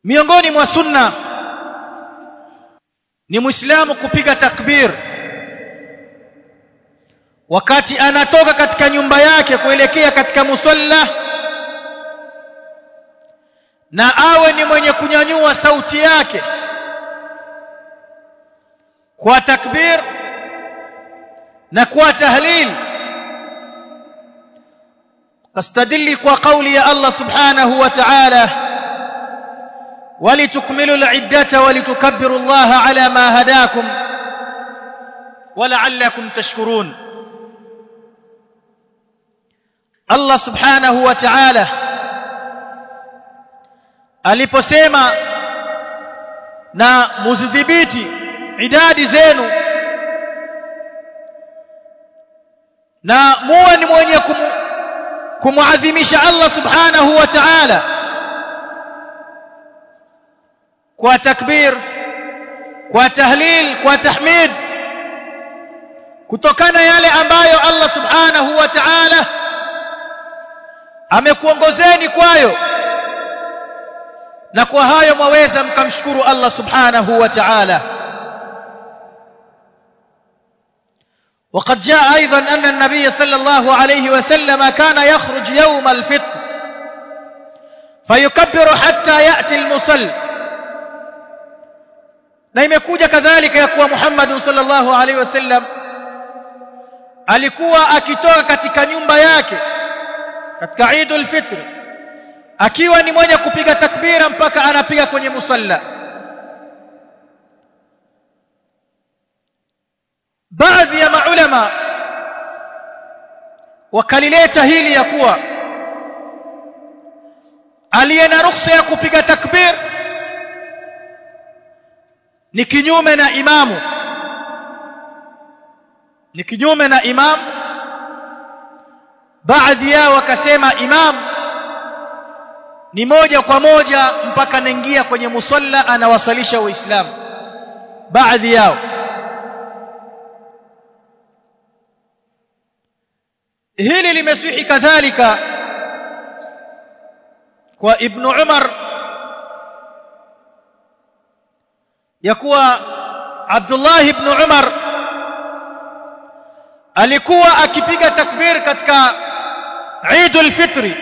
miongoni mwa sunna ni muislamu kupiga takbir wakati anatoka katika nyumba yake kuelekea katika musalla na awe ni mwenye kunyanyua sauti yake kwa takbir na kwa tahlil kastadili kwa kauli ya Allah subhanahu wa ta'ala ولتكملوا العدة ولتكبروا الله على ما هداكم ولعلكم تشكرون Allah subhanahu wa ta'ala aliposema na muzidhibiti idadi zenu na muwe ni mwenye kumuadhimisha Allah subhanahu wa ta'ala kwa takbir kwa tahlil kwa tahmid kutokana yale ambayo Allah subhanahu wa ta'ala amekuongozeni kwayo na kwa hayo mwaweza mkamshukuru Allah subhanahu wa ta'ala وقد جاء أيضا أن النبي صلى الله عليه وسلم كان يخرج يوم الفطر فيكبر حتى يأتي المصل na imekuja kadhalika ya kuwa Muhammad sallallahu alaihi wasallam alikuwa akitoka katika nyumba yake katika Eidul Fitr akiwa ni mwenye kupiga takbira mpaka anapiga kwenye musalla baadhi ya maulama wakalileta hili ya kuwa aliye na ruhusa ya kupiga takbir ni kinyume na imamu ni kinyume na imamu baadhi yao wakasema imam ni moja kwa moja mpaka anaingia kwenye musalla anawasalisha waislamu baadhi yao hili limesihi kadhalika kwa ibn umar ya kuwa abdullah ibn umar alikuwa akipiga takbir katika Eidul Fitri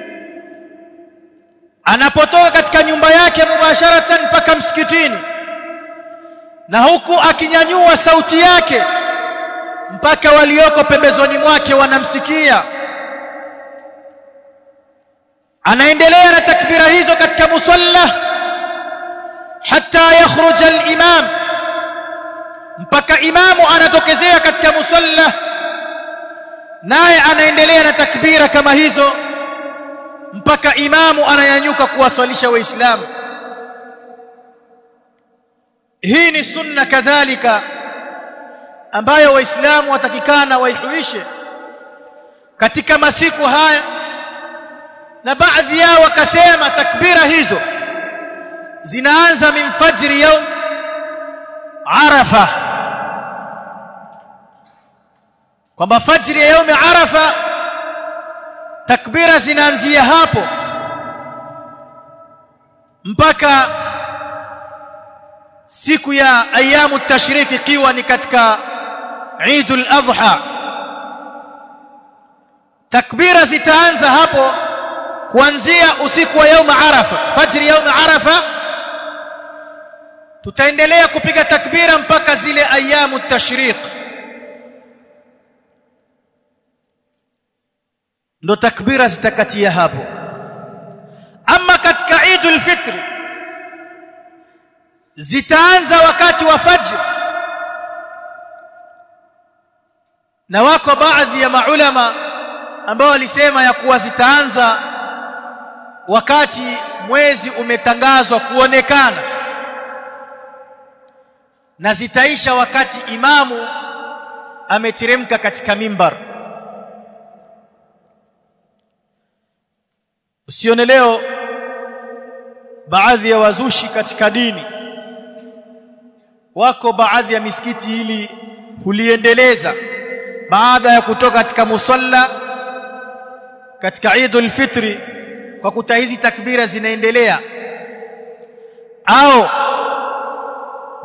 anapotoka katika nyumba yake mubasharatan mpaka msikitini na huku akinyanyua sauti yake mpaka walioko pembezoni mwake wanamsikia anaendelea na takbira hizo katika musalla hatta yakhruja al-imam mpaka imamu anatokezea katika musalla naye anaendelea na takbira kama hizo mpaka imamu anayanyuka kuwaswalisha waislamu hii ni sunna kadhalika ambayo waislamu watakikana waihuishe katika masiku haya na baadhi yao wakasema takbira hizo zinaanza min fajri yaum arafa kwamba fajri ya yaumi arafa takbira zinaanzia hapo mpaka siku ya ayamu tashrik ikiwa ni katika Eidul Adha takbira zitaanza hapo kuanzia usiku wa yaum arafa fajri yaum arafa tutaendelea kupiga takbira mpaka zile ayamu tashriq ndo takbira zitakatia hapo ama katika Eidul Fitr zitaanza wakati wa fajr na wako baadhi ya maulama ambao walisema ya kuwa zitaanza wakati mwezi umetangazwa kuonekana na zitaisha wakati imamu ameteremka katika mimbar usione leo baadhi ya wazushi katika dini wako baadhi ya misikiti ili huliendeleza baada ya kutoka katika musalla katika Eidul Fitri kwa kuta hizi takbira zinaendelea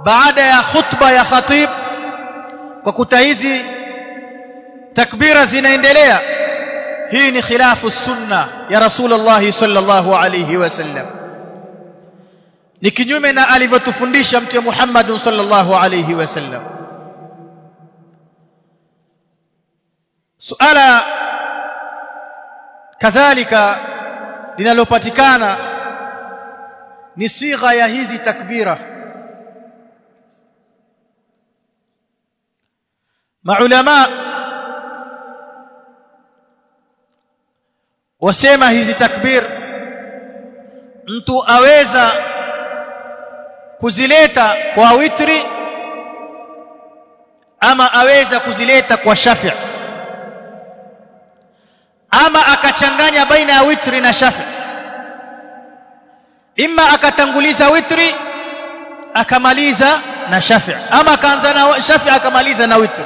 baada ya khutba ya khatib kwa kuta hizi takbira zinaendelea hii ni khilafu sunna ya rasulullah sallallahu alayhi wasallam ni kinyume na alivyotufundisha mtume Muhammad sallallahu alayhi wasallam suala kadhalika linalopatikana ni sigha ya hizi takbira maulama wasema hizi takbir mtu aweza kuzileta kwa witri ama aweza kuzileta kwa shafi ama akachanganya baina ya witri na shafi imma akatanguliza witri akamaliza na shafi ama akaanza na shafi akamaliza na witri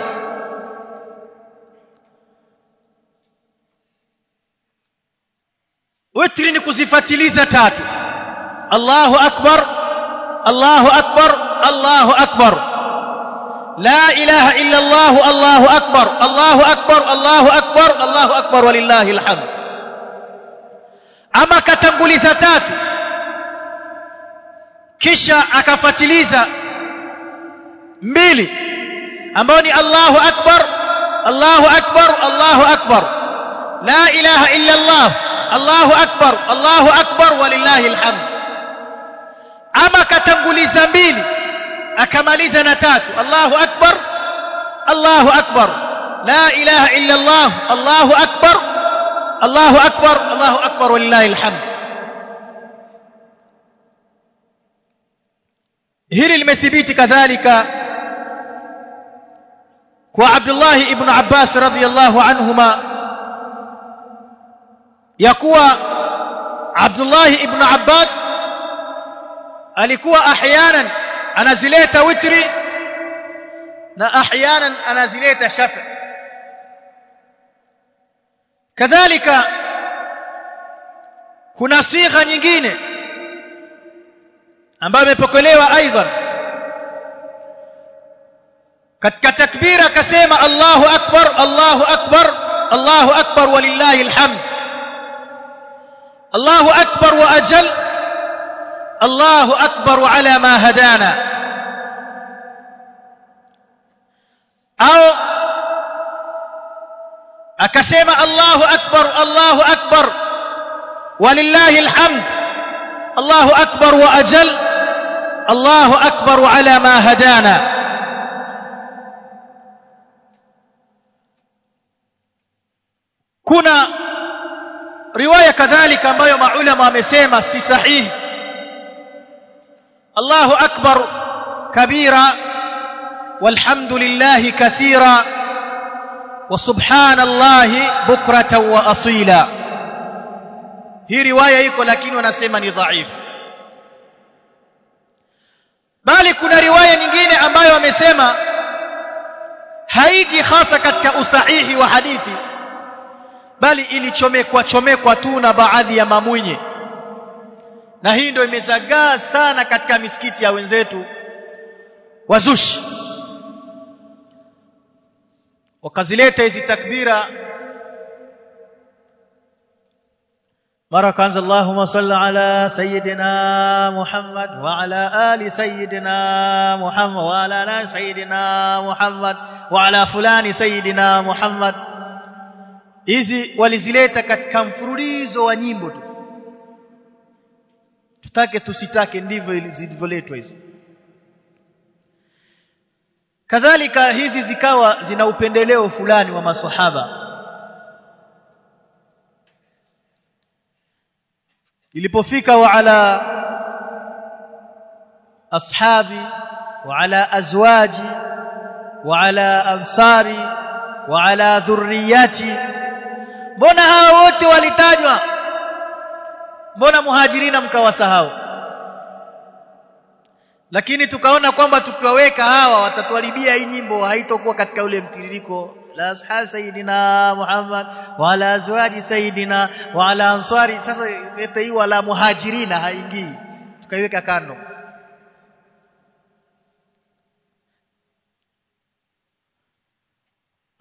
witri ni kuzifatiliza tatu Allahu akbar Allahu akbar Allahu akbar la ilaha illa Allah Allahu akbar Allahu akbar Allahu akbar Allahu akbar walillahil hamd ama katanguliza tatu kisha akafatiliza mbili ambao ni Allahu akbar Allahu akbar Allahu akbar la ilaha illa Allah Allahu akbar Allahu akbar walillahi alhamd ama katanguliza mbili akamaliza na tatu Allahu akbar Allahu akbar la ilaha illa Allah Allahu akbar Allahu akbar Allahu akbar walillahi alhamd hili limethibiti kadhalika kwa Abdullah ibn Abbas radhiyallahu anhuma ya kuwa Abdullah ibn Abbas alikuwa ahyanan anazileta witri na ahyanan anazileta shafi kadhalika kuna sigha nyingine ambayo imepokelewa aidan katika takbira akasema Allahu akbar Allahu akbar Allahu akbar walillahi alhamd Allahu akbar wa ajal Allahu akbar ala ma hadana au akasema Allahu akbar Allahu akbar walillahi alhamd Allahu akbar wa ajal Allahu akbar ala ma hadana kuna riwaya kadhalika ambayo maulama wamesema si sahihi Allahu akbar kabira walhamdulillahi kathira wa subhanallahi bukratan wa asila hii riwaya iko lakini wanasema ni dhaifu bali kuna riwaya nyingine ambayo wamesema haiji hasa katika usahihi wa hadithi bali ilichomekwa chomekwa tu na baadhi ya mamwinye na hii ndio imezagaa sana katika misikiti ya wenzetu wazushi wakazileta hizi takbira mara kwanza Allahumma salli ala sayyidina Muhammad wa ala ali sayyidina Muhammad wa ala ali sayyidina Muhammad wa ala fulani sayyidina Muhammad hizi walizileta katika mfululizo wa nyimbo tu tutake tusitake ndivyo zilivyoletwa hizi kadhalika hizi zikawa zina upendeleo fulani wa maswahaba ilipofika wa ala ashabi wa ala azwaji wa ala ansari wa ala dhurriyati mbona hawa wote walitajwa mbona muhajirina mkawasahau lakini tukaona kwamba tukiwaweka hawa watatuharibia hii nyimbo haitokuwa katika ule mtiririko la ashab sayidina Muhammad wa ala azwaji sayidina wa ala ansari sasa leta hii wala muhajirina haingii tukaiweka kando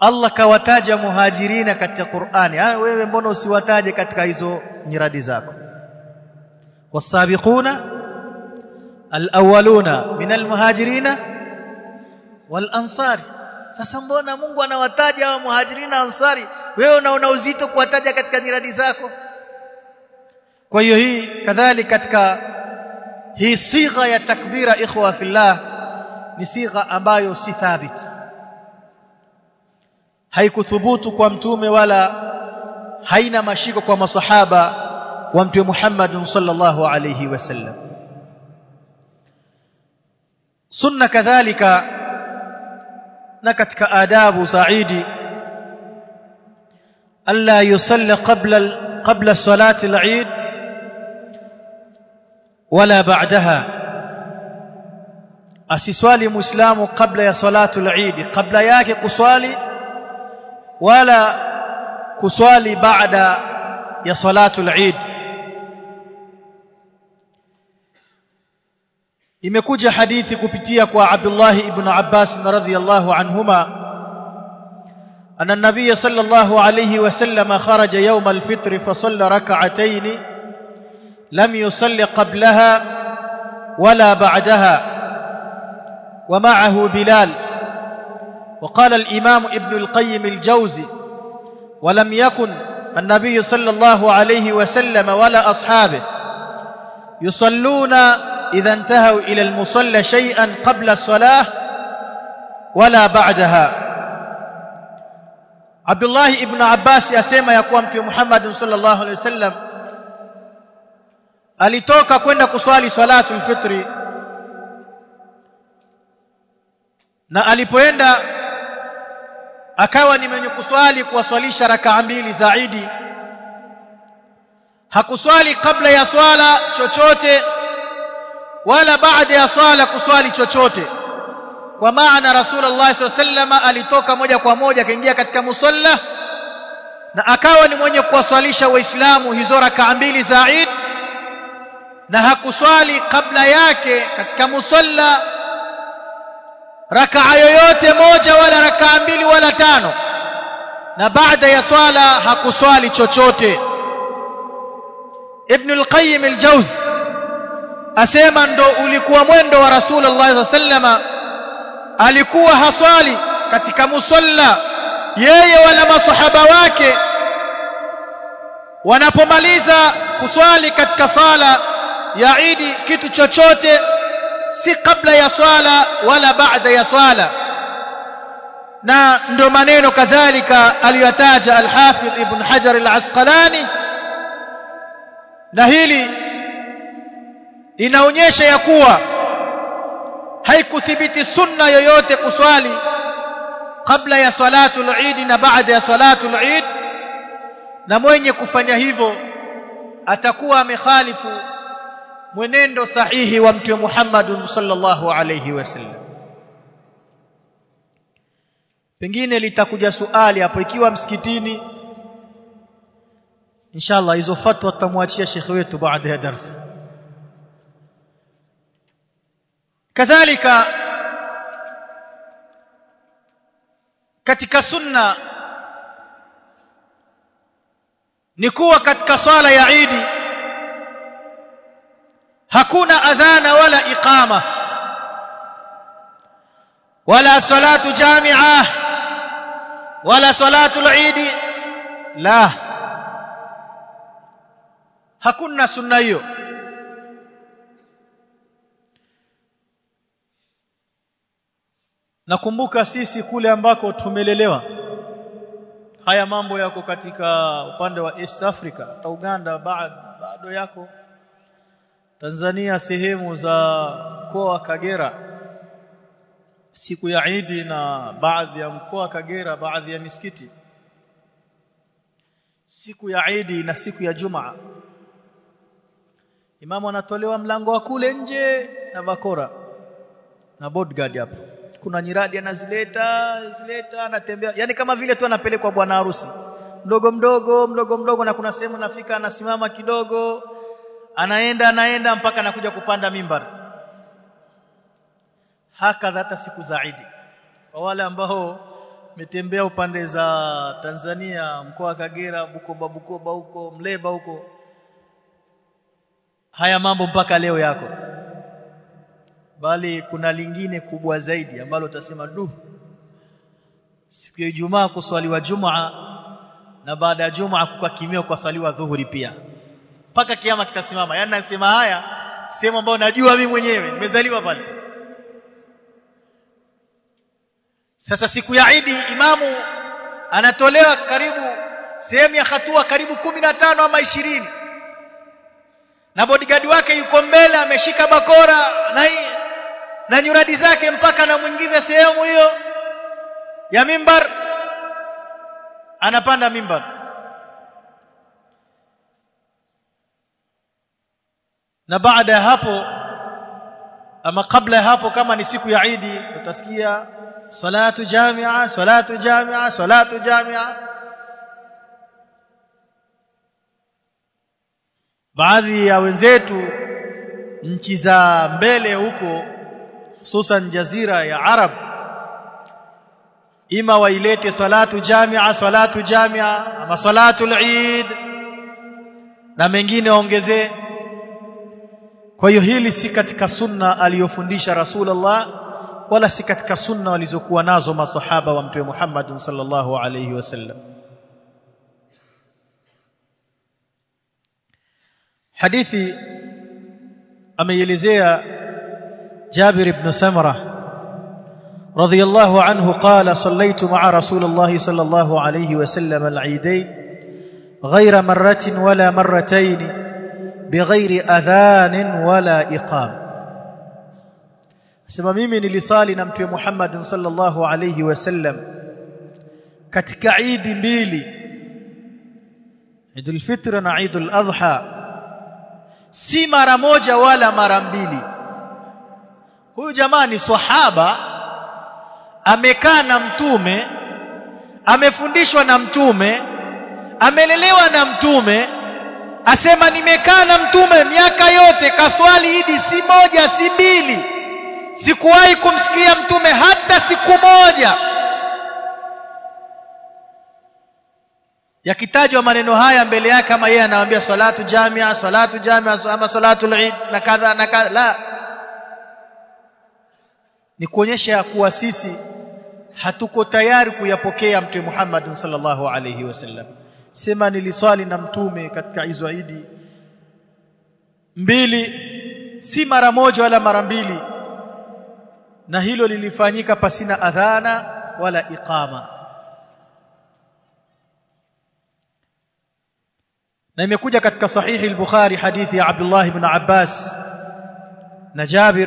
Allah kawataja muhajirina katika Qur'ani ah wewe mbona usiwataje katika hizo nyiradi zako wasabiquna alawwaluna min almuhajirina wal ansari sasa mbona Mungu anawataja hao muhajirina ansari wewe unaona uzito kuwataja katika nyiradi zako kwa hiyo hii kadhalika katika hii sigha ya takbira ikhwa fillah ni sigha ambayo si thabit haikuthubutu kwa mtume wala haina mashiko kwa masahaba wa mtume Muhammad sallallahu alayhi wasallam sunna kadhalika na katika adabu saidi alla yusalli qabla qabla salati al-eid wala ba'daha asiswali muislamu kabla ya salatu al-eid kabla yake kuswali wala kuswali baada ya salatu al-eid imekuja hadithi kupitia kwa Abdullah ibn Abbas radhiyallahu anhuma أن النبي صلى الله عليه وسلم خرج يوم الفطر فصلى ركعتين لم يصل قبلها ولا بعدها ومعه بلال وقال الإمام ابن القيم الجوزي ولم يكن النبي صلى الله عليه وسلم ولا أصحابه يصلون إذا انتهوا إلى المصلى شيئا قبل الصلاة ولا بعدها عبد الله ابن عباس يسمى يقوم في محمد صلى الله عليه وسلم alitoka kwenda kuswali salatu alfitri na alipoenda akawa ni mwenye kuswali kuwaswalisha rakaa mbili zaidi hakuswali kabla ya swala chochote wala baada ya swala kuswali chochote kwa maana rasulullah sallallahu alitoka moja kwa moja akaingia katika musalla na akawa ni mwenye kuwaswalisha waislamu hizo rakaa mbili zaid na hakuswali kabla yake katika musalla rakaa yoyote moja wala rakaa mbili wala tano na baada ya swala hakuswali chochote ibn al-qayyim al-jawzi asema ndo ulikuwa mwendo wa rasulullah sallama alikuwa haswali katika musalla yeye wala masahaba wake wanapomaliza kuswali katika sala ya Idi kitu chochote si kabla ya swala wala baada ya swala na ndo maneno kadhalika aliyotaja al-Hafidh Ibn Hajar al-Asqalani na hili inaonyesha ya kuwa haikuthibiti sunna yoyote kuswali kabla ya salatu al-Eid na baada ya salatu al-Eid na mwenye kufanya hivyo atakuwa amekhalifu mwenendo sahihi wa mtume Muhammad sallallahu alayhi wasallam pengine litakuja suali hapo ikiwa msikitini inshallah hizo fatwa tutamwachia shekhi wetu baada ya darasa kadhalika katika sunna ni kuwa katika swala ya Idi hakuna adhana wala iqama wala salatu jami'a wala salatu al-Eid la hakuna sunna hiyo nakumbuka sisi kule ambako tumelelewa haya mambo yako katika upande wa East Africa hata Uganda bado yako Tanzania sehemu za mkoa wa Kagera siku ya Idi na baadhi ya mkoa wa Kagera baadhi ya misikiti siku ya Idi na siku ya Jumaa Imamu anatolewa mlango wa kule nje na bakora na bodyguard hapo kuna nyiradi anazileta zileta anatembea yani kama vile tu anapelekwa bwana harusi mdogo mdogo mdogo mdogo na kuna sehemu nafika anasimama kidogo anaenda anaenda mpaka anakuja kupanda mimbar hakadha hata siku za Idi kwa wale ambao metembea upande za Tanzania mkoa wa Kagera Bukoba Bukoba huko Mleba huko haya mambo mpaka leo yako bali kuna lingine kubwa zaidi ambalo utasema du siku ya Ijumaa kuswaliwa Jumaa na baada ya Jumaa kukakimiwa kuswaliwa dhuhuri pia mpaka kiama kitasimama yani nasema haya sehemu ambayo najua mimi mwenyewe nimezaliwa pale sasa siku ya Idi imamu anatolewa karibu sehemu ya hatua karibu kumi na tano ama ishirini na bodyguard wake yuko mbele ameshika bakora na na nyuradi zake mpaka anamuingiza sehemu hiyo ya mimbar anapanda mimbar na baada ya hapo ama kabla ya hapo kama ni siku ya Idi utasikia salatu jamia salatu jamia salatu jamia baadhi ya wenzetu nchi za mbele huko hususan jazira ya Arab ima wailete salatu jamia salatu jamia ama salatu al-Eid na mengine waongezee kwa hiyo hili si katika sunna aliyofundisha Rasulullah wala si katika sunna walizokuwa nazo masahaba wa mtume Muhammad sallallahu alayhi wasallam hadithi ameielezea Jabir ibn Samra radiyallahu anhu qala sallaytu ma'a Rasulillah sallallahu alayhi wasallam al-eidain غير مرة ولا مرتين بغير أذان ولا إقام sema mimi nilisali na mtume Muhammad sallallahu alayhi wasallam katika idi mbili Idul Fitr na Idul Adha si mara moja wala mara mbili huyu jamaa ni sahaba amekaa na mtume amefundishwa na mtume amelelewa na mtume asema nimekaa na mtume miaka yote kaswali idi si moja si mbili sikuwahi kumsikia mtume hata siku moja yakitajwa maneno haya mbele yake kama yeye anawaambia salatu jamia salatu jamia ama salatu eid na kadha na kadha la ni kuonyesha kuwa sisi hatuko tayari kuyapokea mtume Muhammad sallallahu alayhi wasallam sema niliswali na mtume katika hizo idi mbili si mara moja wala mara mbili na hilo lilifanyika pasina adhana wala iqama na imekuja katika sahihi al-Bukhari hadithi ya Abdullah ibn Abbas na Jabir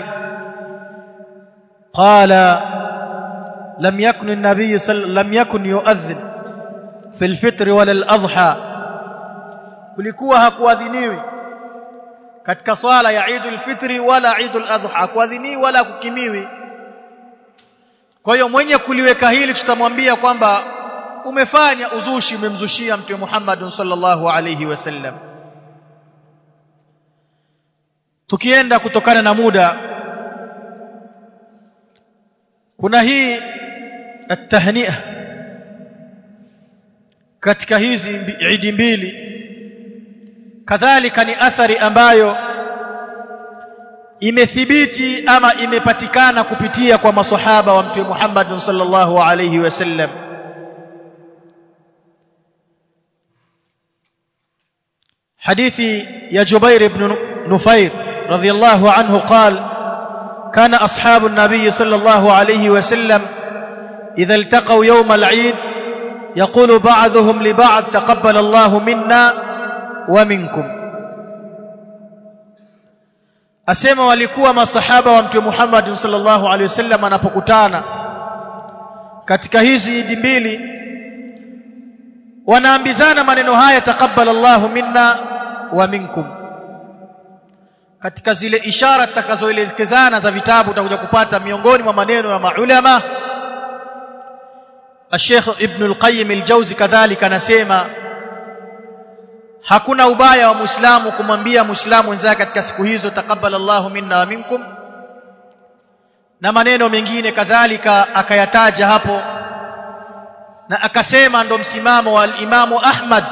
قال لم يكن النبي صلى لم يكن يؤذن في الفطر ولا الأضحى kulikuwa hakuadhiniwi katika swala ya Eid al-Fitri wala Eid al-Adha hakuadhiniwi wala kukimiwi kwa hiyo mwenye kuliweka hili tutamwambia kwamba umefanya uzushi umemzushia mtume Muhammad sallallahu alayhi wasallam tukienda kutokana na muda kuna hii at-tahni'a katika hizi idi mbili kadhalika ni athari ambayo imethibiti ama imepatikana kupitia kwa maswahaba wa mtume Muhammad sallallahu alayhi wasallam hadithi ya Jubair ibn Nufair radhiyallahu anhu قال كان أصحاب النبي صلى الله عليه وسلم إذا التقوا يوم العيد يقول بعضهم لبعض تقبل الله منا ومنكم asema walikuwa masahaba wa mtume Muhammad sallallahu alaihi wasallam anapokutana katika hizi idi mbili wanaambizana maneno haya taqabbal Allahu minna wa minkum katika zile ishara tutakazoelekezana za vitabu utakuja kupata miongoni mwa maneno ya maulama Sheikh Ibn al-Qayyim al-Jawzi kadhalika anasema hakuna ubaya wa Muislamu kumwambia Muislamu wenzake katika siku hizo taqabbal Allahu minna wa minkum na maneno mengine kadhalika akayataja hapo na akasema ndo msimamo wa al-Imamu Ahmad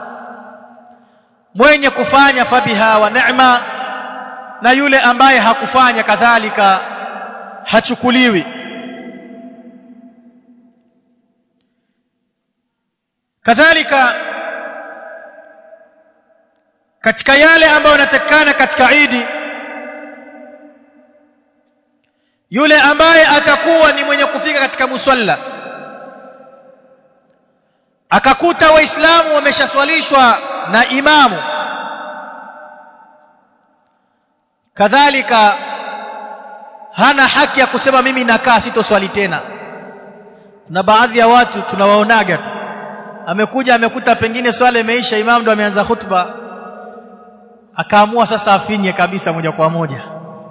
mwenye kufanya fabiha wa neema na yule ambaye hakufanya kadhalika hachukuliwi kadhalika katika yale ambayo yanatakikana katika Idi yule ambaye atakuwa ni mwenye kufika katika musalla akakuta waislamu wameshaswalishwa na imamu kadhalika hana haki ya kusema mimi nakaa sitoswali tena kuna baadhi ya watu tunawaonaga tu amekuja amekuta pengine swala imeisha imamu ndo ameanza khutba akaamua sasa afinye kabisa moja kwa moja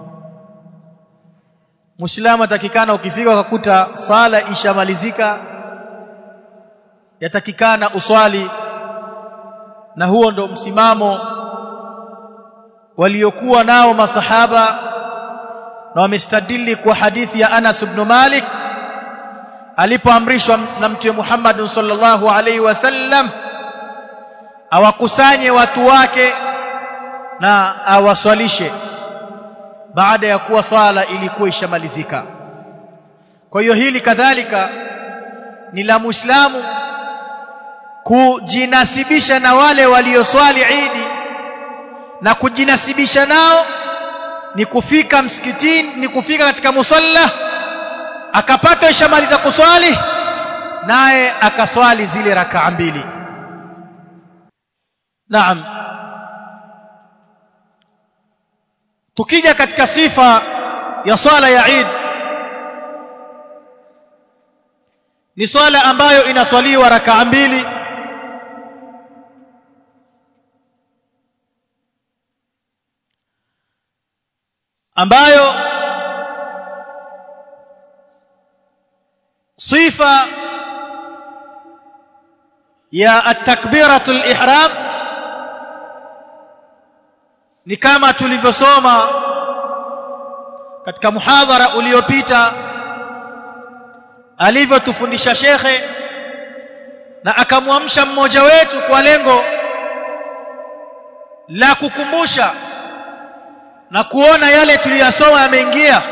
Muislamu atakikana ukifika ukakuta sala ishamalizika yatakikana uswali na huo ndo msimamo waliokuwa nao masahaba na wamestadili kwa hadithi ya Anas ibn Malik alipoamrishwa na mtume Muhammad sallallahu alaihi wasallam awakusanye watu wake na awaswalishe baada ya kuwa swala ilikuwa ishamalizika kwa hiyo hili kadhalika ni la muislamu kujinasibisha na wale walioswali Idi na kujinasibisha nao ni kufika msikitini ni kufika katika musalla akapata ishamaliza kuswali naye akaswali zile rakaa mbili naam tukija katika sifa ya swala ya Eid ni swala ambayo inaswaliwa rakaa mbili ambayo sifa ya at-takbiratul ihram ni kama tulivyosoma katika muhadhara uliopita alivyotufundisha shekhe na akamwamsha mmoja wetu kwa lengo la kukumbusha na kuona yale tuliyasoma yameingia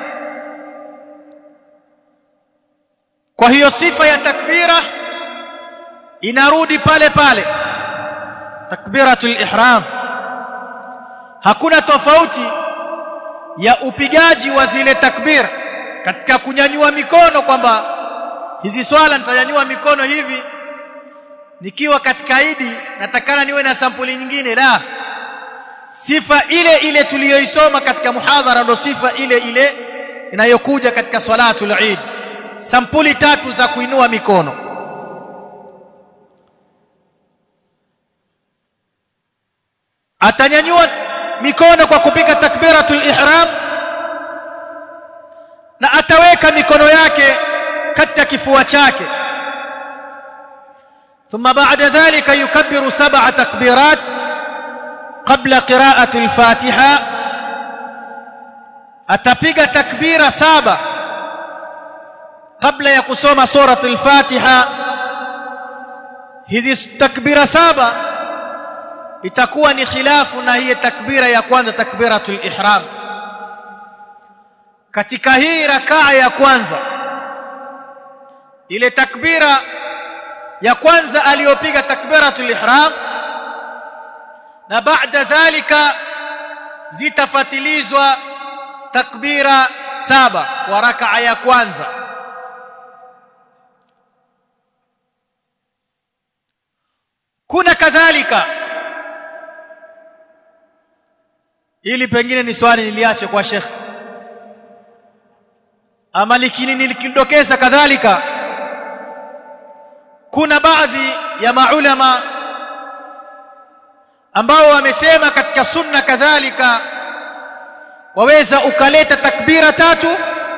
kwa hiyo sifa ya takbira inarudi pale pale takbiratul ihram hakuna tofauti ya upigaji wa zile takbir katika kunyanyua mikono kwamba hizi swala nitanyanyua mikono hivi nikiwa katika idi natakana niwe na sampuli nyingine la sifa ile ile tuliyoisoma katika muhadhara ndo sifa ile ile inayokuja katika salatul eid sampuli tatu za kuinua mikono atanyanyua mikono kwa kupiga takbiratul ihram na ataweka mikono yake katika kifua chake ثم بعد ذلك يكبر سبع تكبيرات قبل قراءة الفاتحة atapiga takbira saba kabla ya kusoma surat al-Fatiha hizi takbira saba itakuwa ni khilafu na hii takbira ya kwanza takbiratul ihram katika hii rakaa ya kwanza ile takbira ya kwanza aliyopiga takbiratul ihram na baada dhalika zitafatilizwa takbira saba kwa rakaa ya kwanza kuna kadhalika ili pengine ni swali niliache kwa Sheikh ama likini nilikidokeza kadhalika kuna baadhi ya maulama ambao wamesema katika sunna kadhalika waweza ukaleta takbira tatu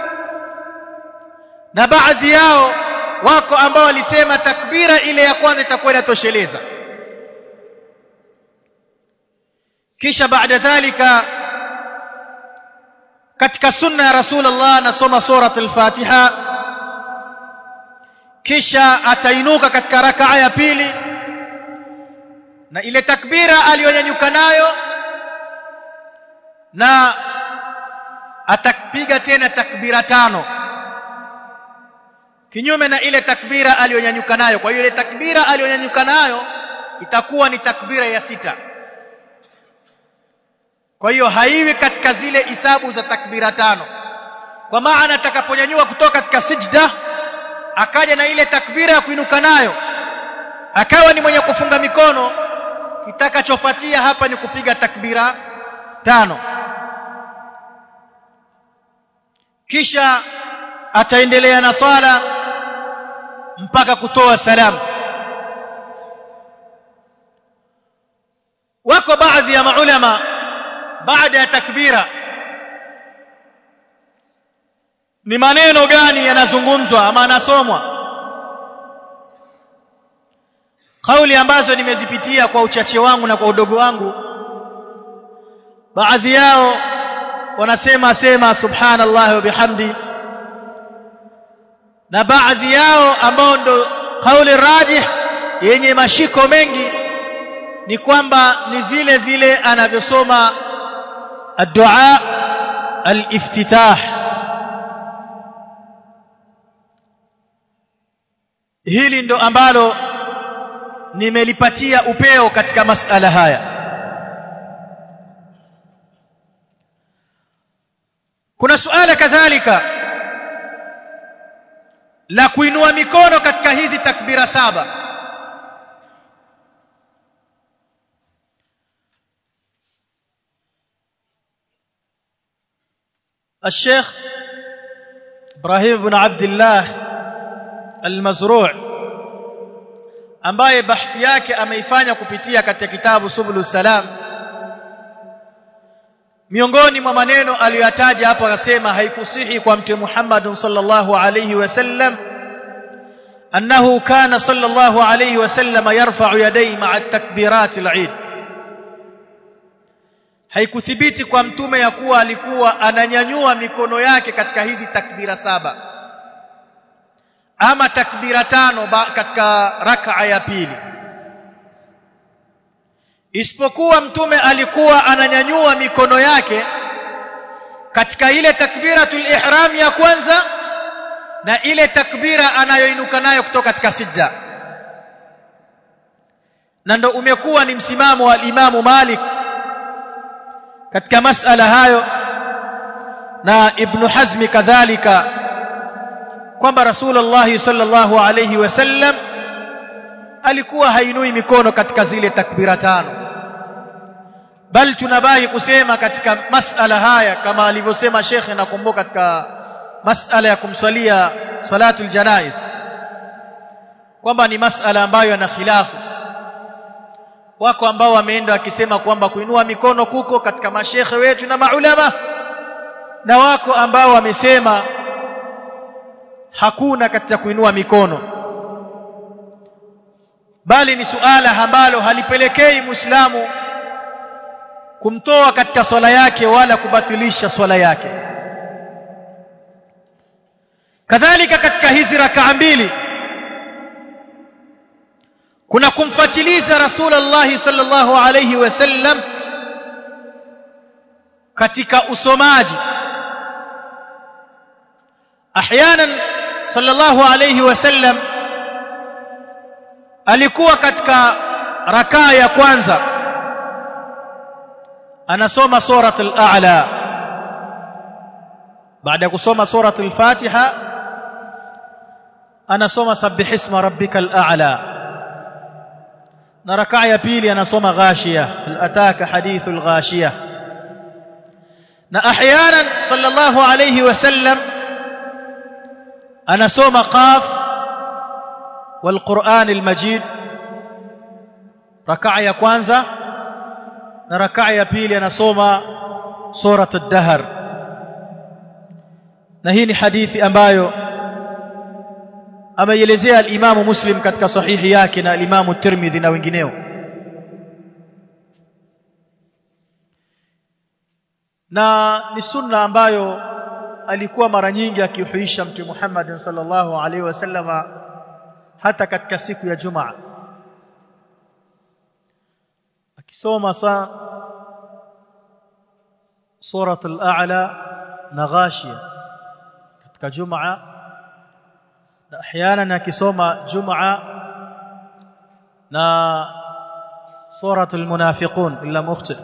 na baadhi yao wako ambao walisema takbira ile ya kwanza itakuwa inatosheleza kisha baada dhalika katika sunna ya rasulullah nasoma surat al-fatiha kisha atainuka katika rakaa ya pili na ile takbira aliyonyanyuka nayo na atapiga tena takbira tano kinyume na ile takbira aliyonyanyuka nayo kwa hiyo ile takbira aliyonyanyuka nayo itakuwa ni takbira ya sita kwa hiyo haiwi katika zile hisabu za takbira tano kwa maana atakaponyanyua kutoka katika sijda akaja na ile takbira ya kuinuka nayo akawa ni mwenye kufunga mikono kitakachofuatia hapa ni kupiga takbira tano kisha ataendelea na swala mpaka kutoa salamu wako baadhi ya maulama baada ya takbira ni maneno gani yanazungumzwa ama yanasomwa kauli ambazo nimezipitia kwa uchache wangu na kwa udogo wangu baadhi yao wanasema sema subhanallah wa bihamdi na baadhi yao ambao ndo kauli rajih yenye mashiko mengi ni kwamba ni vile vile anavyosoma الدعاء الافتتاح hili ndo ambalo nimelipatia upeo katika masala haya kuna suala kadhalika la kuinua mikono katika hizi takbira saba الشيخ ابراهيم بن عبد الله المزروع ambaye bahthi yake ameifanya kupitia katika kitabu subulu salam miongoni mwa maneno aliyoyataja hapo akasema haikusihi kwa mtume Muhammad sallallahu alayhi wasallam annahu kana sallallahu alayhi wasallam yarfa'u yadayhi ma'a takbirat al-eid haikuthibiti kwa mtume ya kuwa alikuwa ananyanyua mikono yake katika hizi takbira saba ama takbira tano katika rak'a ya pili isipokuwa mtume alikuwa ananyanyua mikono yake katika ile takbiratul ihram ya kwanza na ile takbira anayoinuka nayo kutoka katika sijda na ndo umekuwa ni msimamo wa Imamu Malik katika masala hayo na Ibn Hazmi kadhalika kwamba Rasulullah sallallahu alayhi wasallam alikuwa hainui mikono katika zile takbira tano bal tunabahi kusema katika masala haya kama alivyosema Sheikh nakumbuka katika masala ya kumswalia salatul janaiz kwamba ni masala ambayo yana khilafu wako ambao wameenda wakisema kwamba kuinua mikono kuko katika mashekhe wetu na maulama na wako ambao wamesema hakuna katika kuinua mikono bali ni suala ambalo halipelekei muislamu kumtoa katika swala yake wala kubatilisha swala yake kadhalika katika hizi rakaa mbili kuna kumfatiliza rasulullah sallallahu alayhi wasallam katika usomaji ahyanan sallallahu alayhi wasallam alikuwa katika rakaa ya kwanza anasoma surat al-a'la baada ya kusoma surat al-fatiha anasoma sabbih isma rabbikal a'la na rakaa ya pili anasoma ghashiya ataka hadithul ghashiya na ahyanan sallallahu alayhi wasallam anasoma qaf والقرآن المجيد ركعه ya kwanza na rakaa ya pili anasoma surat ad-dahr na hii ni hadithi ambayo ameielezea al-Imam Muslim katika sahihi yake na al-Imam Tirmidhi na wengineo na ni sunna ambayo alikuwa mara nyingi akihuisha mtume Muhammad sallallahu alaihi wasallama hata katika siku ya Jumaa akisoma sa surat al-a'la na ghashia katika Jumaa na احيانا akisoma Jumaa na surat al-munafiqun illa mukhti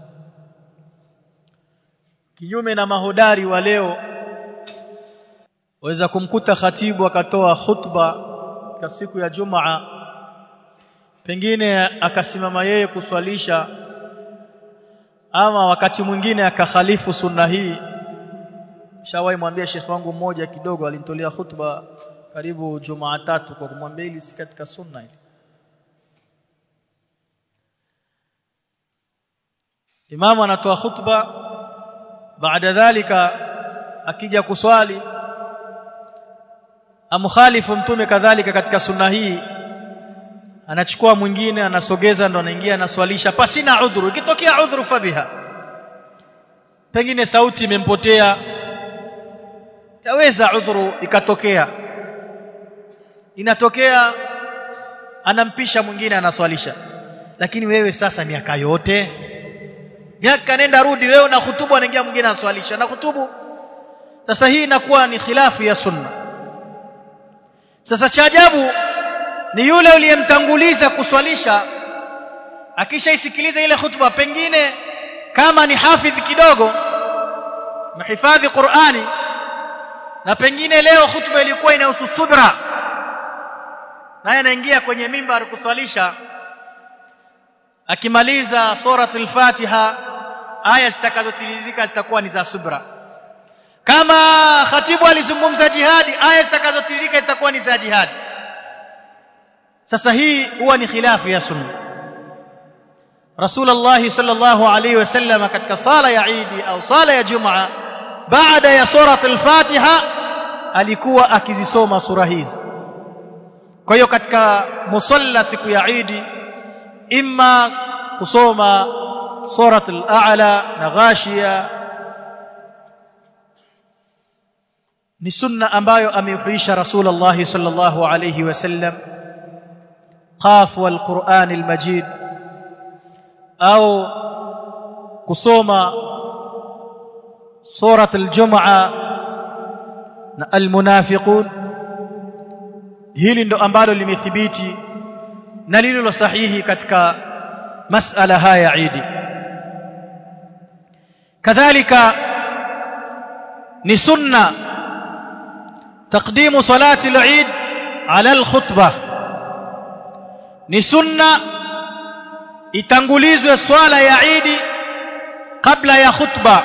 kinyume na mahodari wa leo waweza kumkuta khatibu akatoa khutba katika siku ya Jumaa pengine akasimama yeye kuswalisha ama wakati mwingine akakhalifu sunna hii shawahi mwambia shekhi wangu mmoja kidogo alinitolea khutba karibu Jumaa tatu kwa kumwambia hili si katika sunna hili Imamu anatoa khutba baada dhalika akija kuswali amkhalifu mtume kadhalika katika sunna hii anachukua mwingine anasogeza ndo anaingia anaswalisha pasina udhuru ikitokea udhuru fabiha pengine sauti imempotea yaweza udhuru ikatokea inatokea anampisha mwingine anaswalisha lakini wewe sasa miaka yote miaka nenda rudi wewe una hutubu anaingia mwingine anaswalisha na hutubu sasa hii inakuwa ni khilafu ya sunna sasa cha ajabu ni yule uliyemtanguliza kuswalisha akishaisikiliza ile hutuba pengine kama ni hafidhi kidogo mahifadhi Qur'ani na pengine leo hutuba ilikuwa inahusu subra naye anaingia kwenye mimbar kuswalisha akimaliza suratul Fatiha aya zitakazotiririka zitakuwa ni za subra kama khatibu alizungumza jihadi aya zitakazotiririka zitakuwa ni za jihadi sasa hii huwa ni khilafu ya sunna Rasulullah sallallahu alayhi wasallam katika sala ya Eid au sala ya Jumaa baada ya surat al-Fatiha alikuwa akizisoma sura hizi kwa hiyo katika musalla siku ya Eid imma kusoma surat al-A'la na Ghashiya ni sunna ambayo ameuhuisha Rasulullah sallallahu alayhi wasallam qaf wal Qur'an al-Majid au kusoma surat al-Jum'a na al-Munafiqun hili ndo ambalo limethibiti na lililo sahihi katika masala haya Eid kadhalika ni sunna تقديم صلاة العيد على الخطبة ni sunna itangulizwe swala ya Eid kabla ya khutba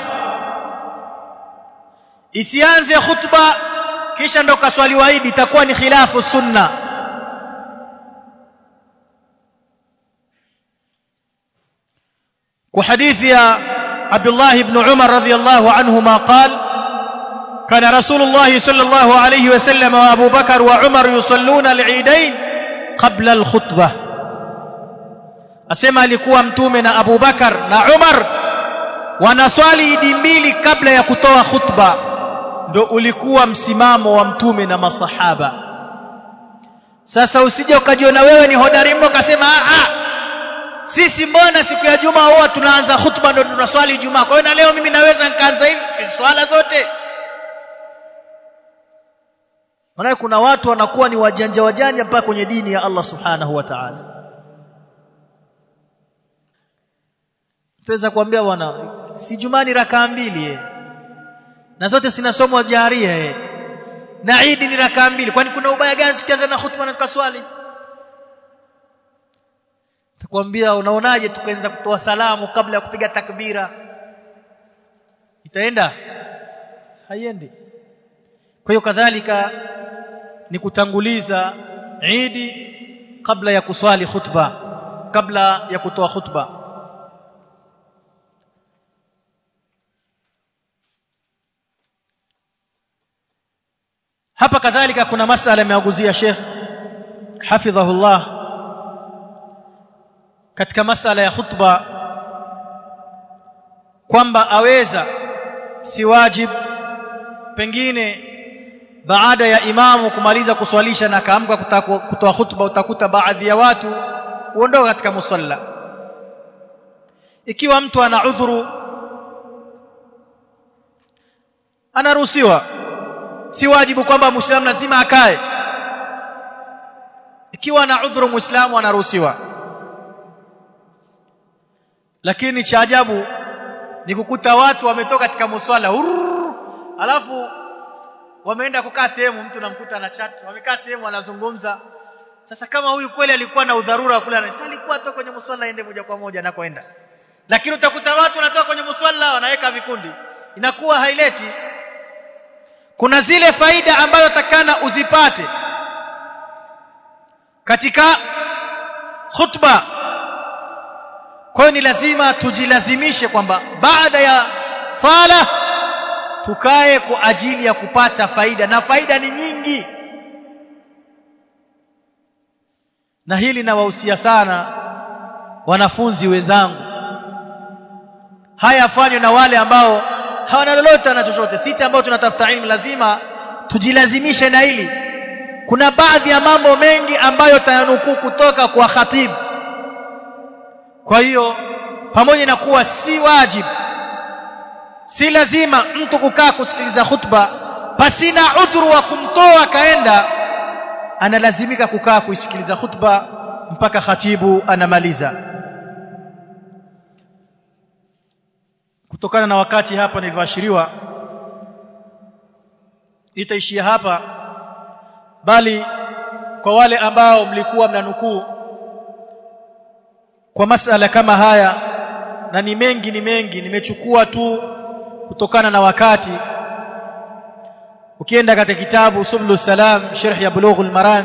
isianze khutba kisha ndo kaswaliwa Eid itakuwa ni khilafu sunna kwa hadithi ya Abdullah ibn Umar radhiyallahu anhuma qala كان رسول الله صلى الله عليه وسلم وابو بكر وعمر يصلون العيدين قبل الخطبه asema alikuwa mtume na Abu Bakar na Umar wanaswali idi mbili kabla ya kutoa khutba ndo ulikuwa msimamo wa mtume na masahaba sasa usije ukajiona wewe ni hodari mno ukasema a sisi mbona siku ya juma huwa tunaanza khutba ndo tunaswali Ijumaa kwa hiyo na leo mimi naweza nikaanza hivi si swala zote maana kuna watu wanakuwa ni wajanja wajanja mpaka kwenye dini ya Allah subhanahu wa ta'ala tuweza kuambia bwana si jumani rakaa mbili eh. na zote zinasomwa jaria eh. na Eid ni rakaa mbili kwani kuna ubaya gani tukianza na khutba na tukaswali takwambia unaonaje tukaanza kutoa salamu kabla ya kupiga takbira itaenda haiendi kwa hiyo kadhalika ni kutanguliza Eid kabla ya kuswali khutba kabla ya kutoa khutba hapa kadhalika kuna masala ameaguzia Sheikh hafidhahullah katika masala ya khutba kwamba aweza si wajib pengine baada ya imamu kumaliza kuswalisha na kaamka kutoa hutuba utakuta baadhi ya watu uondoka katika musalla ikiwa mtu ana udhuru anaruhusiwa si wajibu kwamba muislamu lazima akae ikiwa ana udhuru muislamu anaruhusiwa lakini cha ajabu ni kukuta watu wametoka katika muswala alafu wameenda kukaa sehemu mtu namkuta na chat wamekaa sehemu wanazungumza sasa kama huyu kweli alikuwa na udharura kule anasema alikuwa toka kwenye muswala aende moja kwa moja anakoenda lakini utakuta watu wanatoka kwenye muswala wanaweka vikundi inakuwa haileti kuna zile faida ambazo takana uzipate katika khutba kwa hiyo ni lazima tujilazimishe kwamba baada ya sala tukae kwa ajili ya kupata faida na faida ni nyingi na hili nawahusia sana wanafunzi wenzangu haya yafanywe na wale ambao hawana lolote na chochote sisi ambao tunatafuta ilmu lazima tujilazimishe na hili kuna baadhi ya mambo mengi ambayo tayanukuu kutoka kwa khatibu kwa hiyo pamoja na kuwa si wajibu si lazima mtu kukaa kusikiliza khutba pasina udhuru wa kumtoa kaenda analazimika kukaa kuisikiliza khutba mpaka khatibu anamaliza kutokana na wakati hapa nilivyoashiriwa itaishia hapa bali kwa wale ambao mlikuwa mnanukuu kwa masala kama haya na ni mengi ni mengi nimechukua tu kutokana na wakati ukienda katika kitabu sublu salam sharh ya bulughul maram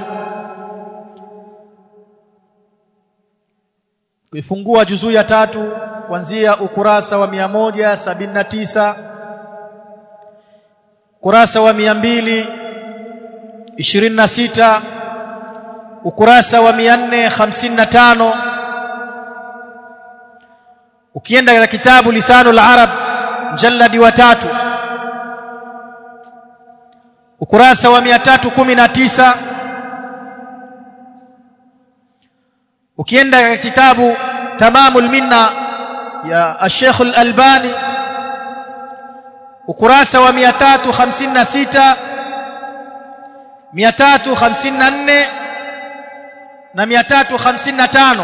kuifungua juzuu ya tatu kuanzia ukurasa wa 179 ukurasa wa 226 ukurasa wa 455 ukienda katika kitabu lisanul arab mjalladi wa tatu ukurasa wa 319 ukienda katika kitabu tamamul minna ya Sheikh Al-Albani ukurasa wa 356 354 na 355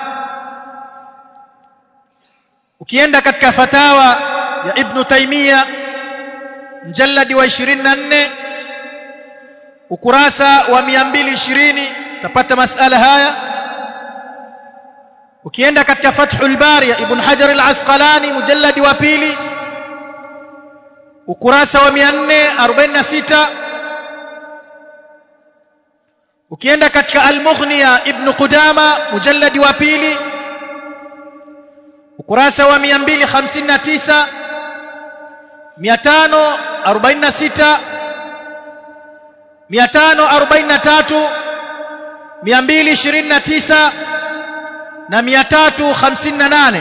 ukienda katika fatawa ya Ibn Taymiyyah mjalladi wa 24 ukurasa wa 220 utapata masala haya ukienda katika Fathul Bari ya Ibn Hajar al-Asqalani mujalladi wa pili ukurasa wa 446 ukienda katika Al-Mughni ya Ibn Qudama mujalladi wa pili ukurasa wa 259 546 543 229 na 358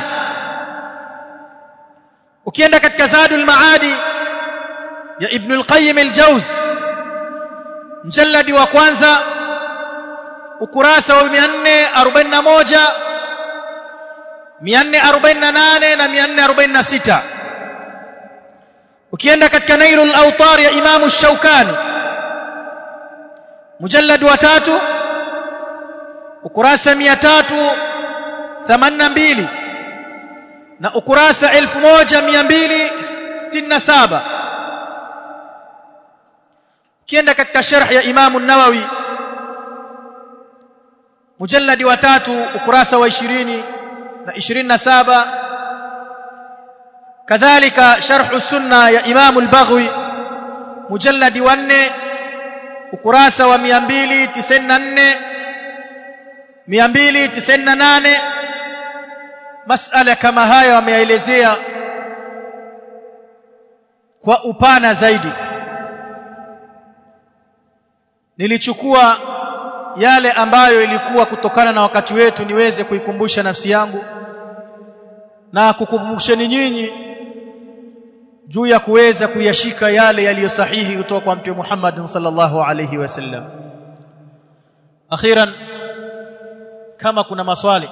ukienda katika Zadul Maadi ya Ibn al-Qayyim al-Jawz mjalladi wa kwanza ukurasa wa 441 448 na 446 ukienda katika Nailul Awtar ya Imam Ash-Shawkani mujallad wa tatu ukurasa 382 na ukurasa 1267 ukienda katika sharh ya Imam An-Nawawi mujalladi wa tatu ukurasa wa 20 na 27 kadhalika sharh sunna ya Imam al-Baghawi mujalladi wa 4 ukurasa wa 294 298 masala kama haya wameelezea kwa upana zaidi nilichukua yale ambayo ilikuwa kutokana na wakati wetu niweze kuikumbusha nafsi yangu na kukumbusheni nyinyi juu ya kuweza kuyashika yale yaliyo sahihi kutoka kwa mtume Muhammad sallallahu alayhi wasallam akhiran kama kuna maswali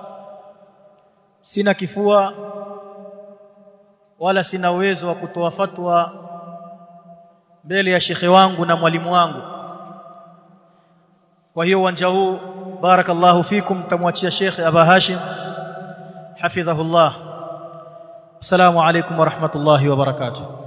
sina kifua wala sina uwezo wa kutoa fatwa mbele ya shekhe wangu na mwalimu wangu kwa hiyo uwanja huu barakallahu fikum tamwachia shekhe Aba Hashim hafidhahullah assalamu alaykum wa rahmatullahi wa barakatuh